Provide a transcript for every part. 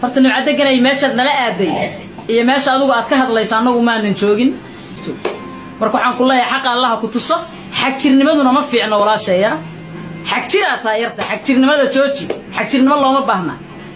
horta nimcadeganay meeshaad nala aaday iyo meesha adugu aad ka hadlayso annagu maanan joogin marka waxaan ku leeyahay xaqa allaha ku tuso xagjirnimaduna ma fiicno walaashaya xagjiraa taa yarta xagjirnimada jooji xagjirnimo looma baahna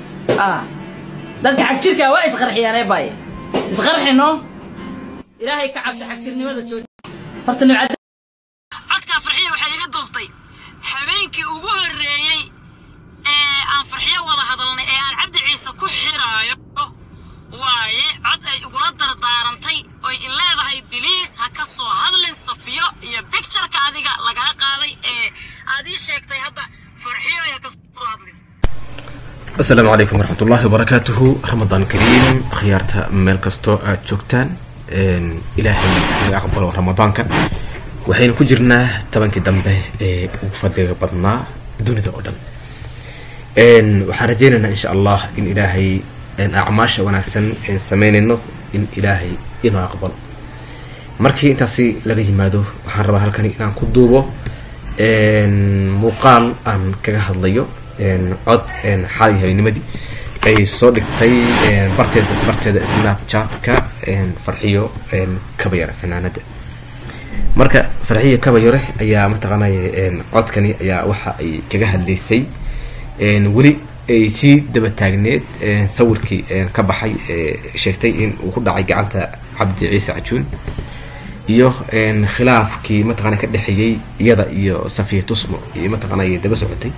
dadka xagjirkaa waa isqarxiyaan ee baaye isqarxino ilaahay ka cabso xagjirnimada jooji horta nimcad codkaa farxiya waxay iga duubtay habeenkii ugu horreeyey ee aan farxiyo wada hadalnay ee aan cabdi ciise ku xiraayo waaye cod ay igula dardaarantay oy in leedahay biliis ha ka soo hadlin safiyo iyo bictureka adiga lagala qaaday ee aad ii sheegtay hadda farxiyo ha ka soo hadlin asalaamu calaykum waraxmat ullahi wabarakaatuhu ramadaan kariim akhyaarta meel kastoo aad joogtaan ilaahay naga aqbalo ramadaanka waxaynu ku jirnaa tobankii dambe ee ugu fadliga badnaa dunida oo dhan waxaan rajaynaynaa insha allah in ilaahay acmaasha wanaagsan sameynayno in ilaahay inoo aqbalo markii intaasi laga yimaado waxaan rabaa halkani inaan ku duubo muuqaal aan kaga hadlayo cod xaalay habeennimadii ay soo dhigtay barteeda barteeda snapchatka farxiyo kabayare fanaanada marka farxiyo kabayare ayaa mataqaanay codkani ayaa waxa ay kaga hadlaysay weli ay sii daba taagneed sawirkii ka baxay sheegtay in uu ku dhacay gacanta cabdi ciise cajuun iyo khilaafkii mataqana ka dhexeeyey iyada iyo safiya tusmo iyo mataqana daba socotay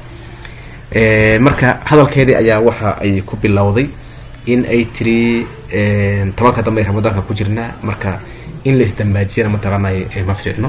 marka hadalkeedii ayaa waxa ay ku bilowday in ay tiri tobanka dambe ramadaanka ku jirnaa marka in la isdambaajiyana mataqaanay ma fiicno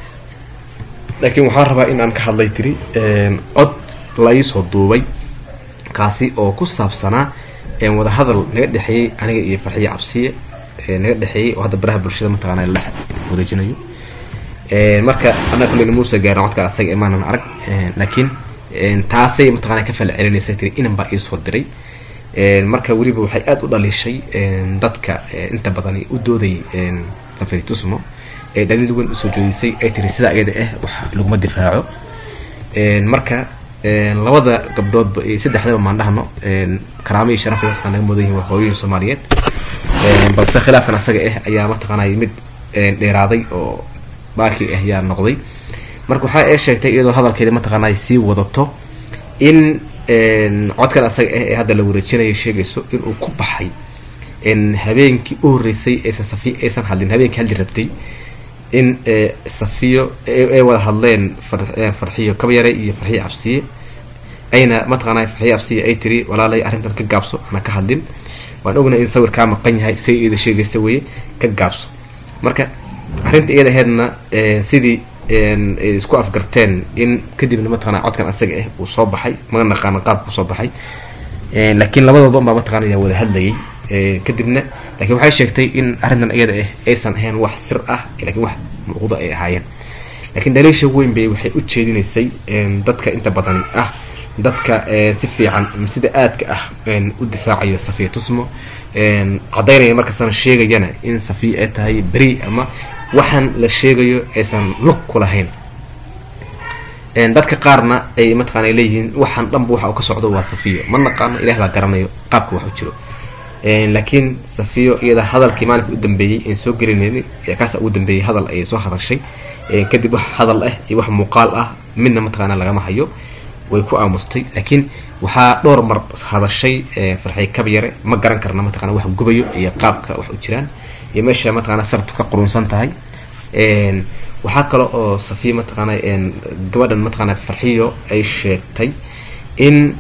laakiin waxaan rabaa in aan ka hadlay tiri cod la iisoo duubay kaasi oo ku saabsanaa wada hadal naga dhexeeyey aniga iyo farxiya cabsiye naga dhexeeyey oo hadda baraha bulshada mataqaana la wareejinayo marka annaga kulleyna muusa gaarin codka asaga imaanan arag laakiin taasay mataqana ka fala celinaysa tiri inan baa iisoo diray marka weliba waxay aada u dhaliishay dadka inta badani u doodayay safari tusmo ee dhaliil weyn usoo joodisay ay tiri sidaa iyada ah wax laguma difaaco marka labada gabdhoodba iyo saddexdaba maan dhahno karaamo iyo sharaf mataqana naga mudan yihin waa hooyoyin soomaaliyeed balse khilaafkan asaga ah ayaa mataqaanay mid dheeraaday oo baaki ah yaa noqday marka waxaa ee sheegtay iyadoo hadalkeeda mataqaanay sii wadato in codkan asaga ah ee hadda la wareejinaya sheegayso inuu ku baxay habeenkii u horreysay aysan safiyo aysan hadlin habeenkii hadli rabtay in safiyo ay wada hadleen farxiyo kabyare iyo farxiyo cabsiye ayna mataqaana farxiyo cabsiye ay tiri walaalay arrintan ka gaabso ana ka hadlin waan ognay in sawir kaa maqan yahay say iyada sheegaysa weye ka gaabso marka arrinta iyada aheedna sidii ay isku afgarteen in kadibna mataqana codkan asaga ah uu soo baxay maga naqaana qaabka usoo baxay laakiin labadooda unbaa mataqana yaa wada hadlayay kadibna lakiin waxay sheegtay in arrintan iyada ah aysan ahayn wax sir ah lakiin wax muuqdo ay ahaayeen laakiin dhaliisha weyn bay waxay u jeedinaysay dadka inta badani ah dadka si fiican sida aadka ah u difaacayo safiya tusmo cadaynaya markastana sheegayana in safiya ay tahay beri ama waxaan la sheegayo aysan lug ku lahayn dadka qaarna ay mataqana ay leeyihiin waxaan dhanba waxa uu ka socdo waa safiyo ma naqaano ilah baa garanayo qaabka wax u jiro laakiin safiyo iyada hadalkii maalinka u dambeeyey aan soo gelinayn kaasa ugu dambeeyey hadal ayay soo hadashay kadib wax hadal ah iyo wax muuqaal ah midna mataqaana lagama hayo way ku aamustay laakiin waxaa dhowr mar hadashay farxay kabyare ma garan karna mataqana wax gubayo iyo qaabka wax u jiraan iyo meesha mataqana sartu ka qurunsan tahay waxaa kale oo safiya mataqaana gabadhan mataqaana farxiyo ay sheegtay in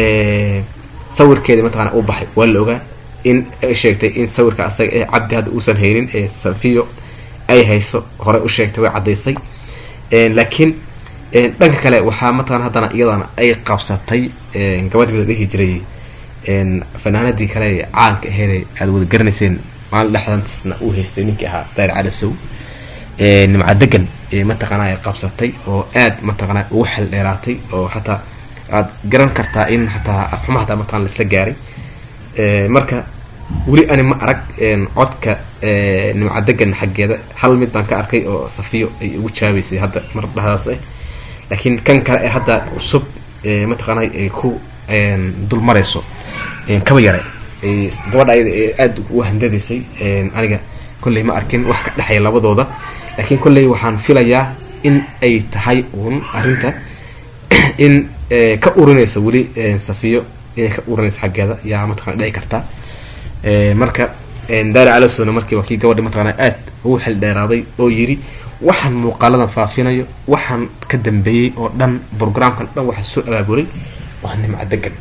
sawirkeeda mataqana u baxay waa la ogaa in ay sheegtay in sawirka asaga ee cabdi hadda uusan haynin ee safiyo ay hayso horey u sheegtay way caddaysay laakiin dhanka kale waxaa mataqana haddana iyadana ay qabsatay gabadhii la dhihi jiray fanaanadii kale caanka aheyd aada wada garanayseen maalin dhexdantasna uu haystay ninkii ahaa daari calasow nimca degan mataqaana ay qabsatay oo aad mataqana ugu xel dheeraatay oo xataa aad garan kartaa in xataa afxuma hataa mataqana laisla gaaray marka weli ani ma arag codka nimca degan xaggeeda hal mid baan ka arkay oo safiyo ay ugu jaabaysay hadda mar dhahdaas ah laakiin kan kale ee hadda cusub mataqaana ay ku dul marayso kaba yare gabadha ayada ee aada u handadaysay aniga kolley ma arkin wax ka dhexeeya labadooda laakiin kolley waxaan filayaa in ay tahay uun arrinta in ka urinaysa weli safiyo inay ka urinaysa xaggeeda yaa mataqana dhici kartaa marka daari calasona markii waa kii gabadhi mataqana aad ugu xil dheeraaday oo yiri waxaan muuqaaladan faafinayo waxaan ka dambeeyey oo dhan programkan dhan waxaa soo abaabulay waa nimca degan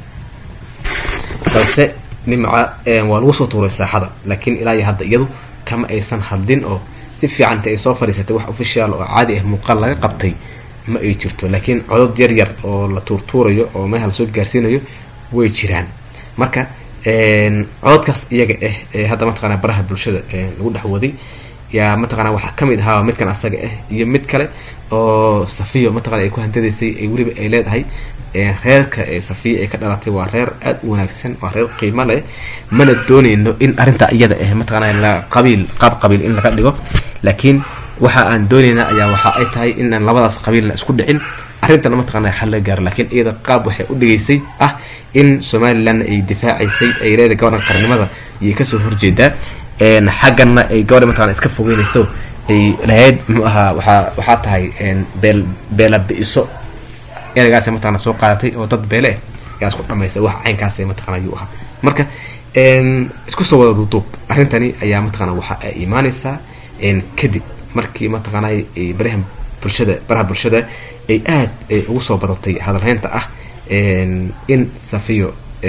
balse nimca waa lagu soo tuuray saaxada laakiin ilaa iyo hadda iyadu kama aysan hadlin oo si fiican inta ay soo fadhiisatay wax official oo caadi ah muuqaal laga qabtay ma ay jirto laakiin codod yar yar oo la tuurtuurayo oo meeha lasoo gaarsiinayo way jiraan marka cododkaas iyaga ah ee hadda mataqana baraha bulshada lagu dhex waday yaa mataqana waxaa kamid ahaa midkan asaga ah iyo mid kale oo safiyo mataqana ay ku hantadaysay ay weliba ay leedahay reerka ee safiya ay ka dhalatay waa reer aada u wanaagsan waa reer qiimo leh mana dooneyno in arrinta iyada ah mataqana la qabiil qaab qabiil in laga dhigo laakiin waxa aan dooneyna ayaa waxa ay tahay inaan labadaas qabiilna isku dhicin arrintana mataqana xal laga gaaro laakiin iyada qaab waxay u dhigaysay ah in somalilandna ay difaacaysay ay leedahay gabadhan qarnimada iyay kasoo horjeedaa xaggana ay gabadha mataqana iska fogeynayso ay lahayd muxuu ahaa waxaa waxaa tahay beel beela bi-iso ereygaas mataqana soo qaadatay oo dad beele ah yaa isku dhamaystay wax caynkaas mataqana ayuu ahaa marka isku soo wada duuduub arrintani ayaa mataqana waxa ay imaaneysaa kadib markii mataqana baraha bulshada baraha bulshada ay aad ugu soo badatay hadalhaynta ah in safiyo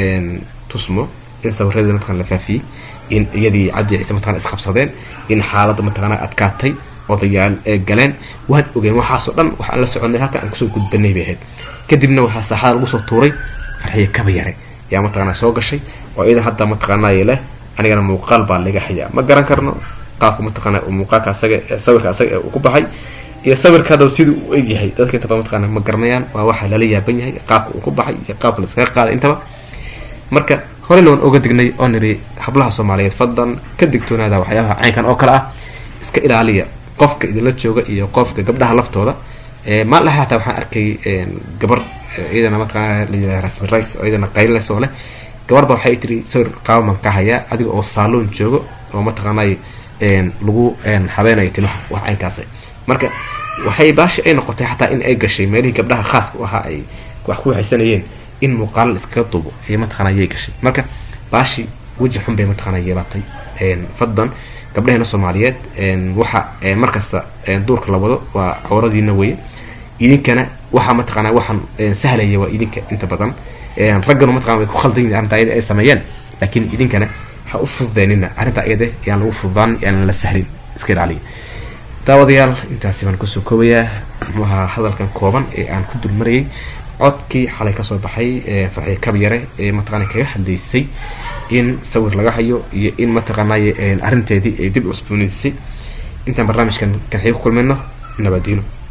tusmo in sawiradeeda mataqana la faafiyey in iyadii cabdi ciise mataqana isqabsadeen in xaaladdu mataqana adkaatay odayaal ee galeen waan ogeen waxaasoo dhan waxaan la soconay halka aan kusoo gudbanay bay ahayd kadibna waxaa saaxada lagu soo tuuray farxiye kaba yare yaa mataqana soo gashay oo iyadan hadda mataqaanay leh anigana muuqaal baa laga hayaa ma garan karno qaabka mataqana muuqaalka asaga sawirka asaga uu ku baxay iyo sawirka hadda siduu u egyahay dadka intaba mataqana ma garanayaan waa waxa lala yaaban yahay qaabka uu ku baxay iyo qaabka la iskaga qaaday intaba marka horeyna waan oga dignay oo niri hablaha soomaaliyeed fadlan ka digtoonaada waxyaabaha caynkan oo kale ah iska ilaaliya qofka idinla jooga iyo qofka gabdhaha laftooda maalin laha hataa waxaan arkay gabar iyadana mataqana layidhaha rasmi rice oo iyadana qaylinaysa oo leh gabarba waxay tiri sawir qaabaman ka hayaa adiga oo saaloon joogo oo mataqaanay lagu habeenayo timaha wax caynkaas marka waxay baashi ay noqotay xataa in ay gashay meelihii gabdhaha khaaska u ahaa ay wax ku waxaysanayeen in muuqaala iskaga duubo ay mataqana yay gashay marka baashi weji xun bay mataqana yeelatay fadlan gabdhaheena soomaaliyeed waxa markasta duurka la wado waa cawradiina weye idinkana waxaa mataqana waxaan sahlaya waa idinka inta badan ragganu mataqana way ku khaldan yihin arrinta ayada ay sameeyeen laakiin idinkana ha u fududeenina arrinta ayada yaan lagu fududaan yaan la sahlin iska ilaaliya daawadayaal intaasi baan kusoo koobayaa muxuaha hadalkan kooban ee aan ku dulmarayay codkii xalay kasoo baxay farxiye kabyare ee mataqana kaga hadlaysay in sawir laga hayo iyo in mataqaanay arrinteedii ay dib cusboonaysay intaan barnaamijkan kan xii ku kulmayno nabadiino